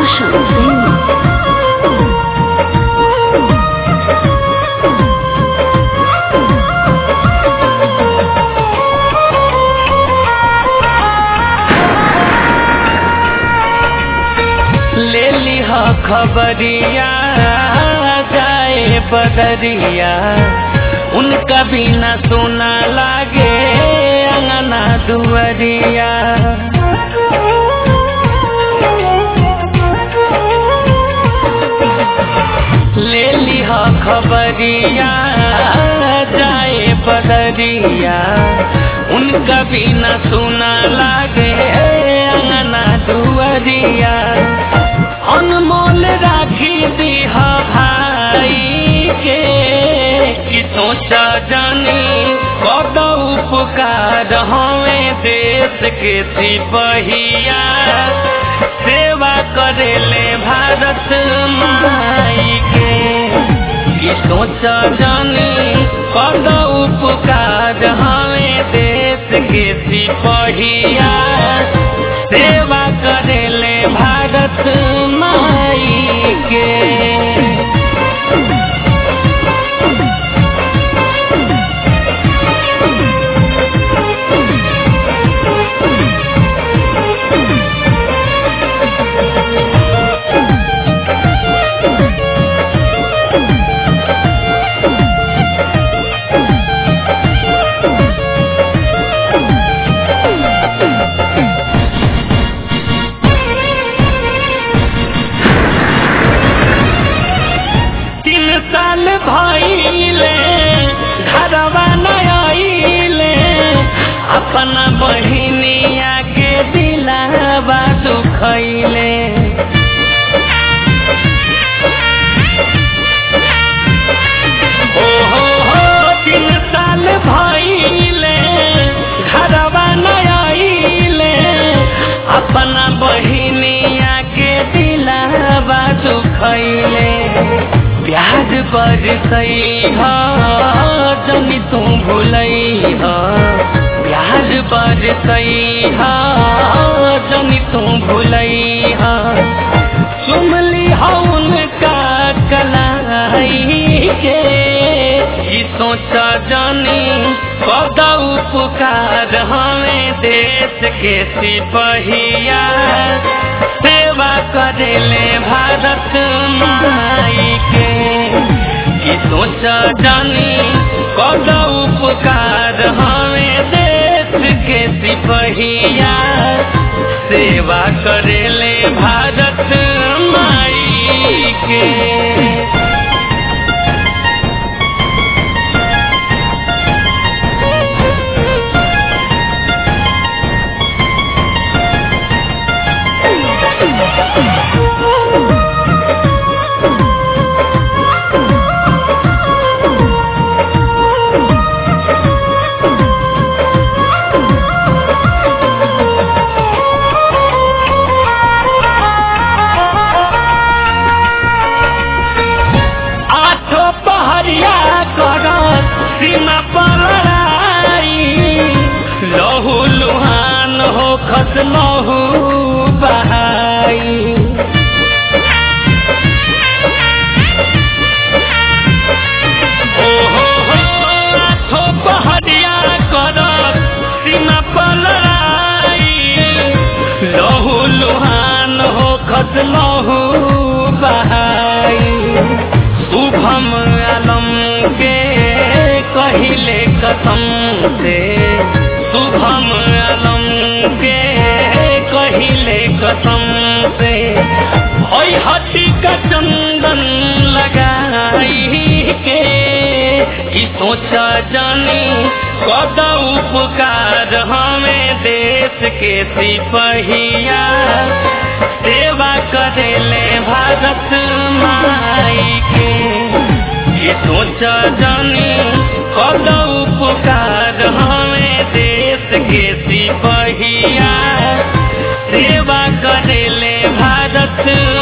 Roshan Singh. ले लिह खबरिया जाए बदरिया उनका बिना सोना लागे अंगना दुअरिया ले लिह खबरिया जाए बदरिया उनका बिना सोना लागे अंगना दुअरिया अनमोल राखी दीह भाई के कि सोचा जानी कद उपकार हमें देश के सिपहिया सेवा करेले भारत माई के कि सोचा जानी कद उपकार हमें देश के सिपहिया सेवा करेले भारत माई के तीन साल भइले घरवा नइले अपना बहिनिया के दिलावा दुखैले ओ हो हो तीन साल भइले घरवा नइले अपना बहिनिया के दिलावा दुखैले प्याज पर सही जनी तू भूलई प्याज पर सही जनी तू भूलई सुमली उनका कलाई के ई सोचा जानी कद उपकार हमें देश के सिपहिया सेवा करेले भारत माई के कि सोचा जानी कद उपकार हमें देश के सिपहिया सेवा करेले भारत माई के आठो पहरिया कर सीमा पर लड़ाई लहू लुहान हो खस लहू बहाई ओ हो हो आठो पहरिया कर सीमा पर लड़ाई लहू लुहान हो खस लहू बहाई शुभम आलम के कहिले कसम से शुभम आलम के कहिले कसम से ओई हटी का चंदन लगाई के ई सोचा जानी कद उपकार हमें देश के सिपहिया सेवा करेले भारत माई के ये सोचा जानी कद उपकार हमें देश के सिपहिया सेवा करेले भारत